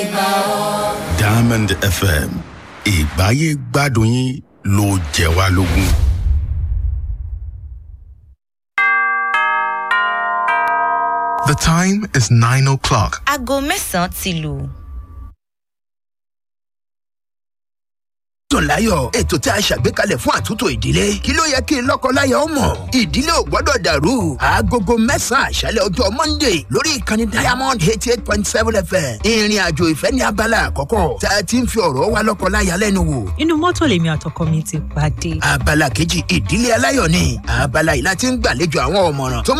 diamond fm ìgbáyé gbádùn yín ló jẹ wá lógún. The time is 9 o'clock. aago mẹ́sàn-án ti lù. dùn láyọ̀ ètò tí a ṣàgbékalẹ̀ fún àtúntò ìdílé kí ló yẹ kí n lọ́kọ-láyà ó mọ̀ ìdílé ò gbọ́dọ̀ dàrú aagogo mẹ́sàn-án àṣálẹ̀ ọjọ́ monday lórí ìkànnì diamond eighty eight point seven fm ìrìn àjò ìfẹ́ ní abala àkọ́kọ́ tá a ti ń fi ọ̀rọ̀ wa lọ́kọ-láyà lẹ́nu wò inú mọ́tò lèmi àtọkọ mi ti pàdé. abala kejì ìdílé aláyọ̀ ni abala yìí láti ń gbàlejò àwọn ọ̀mọ̀ràn tó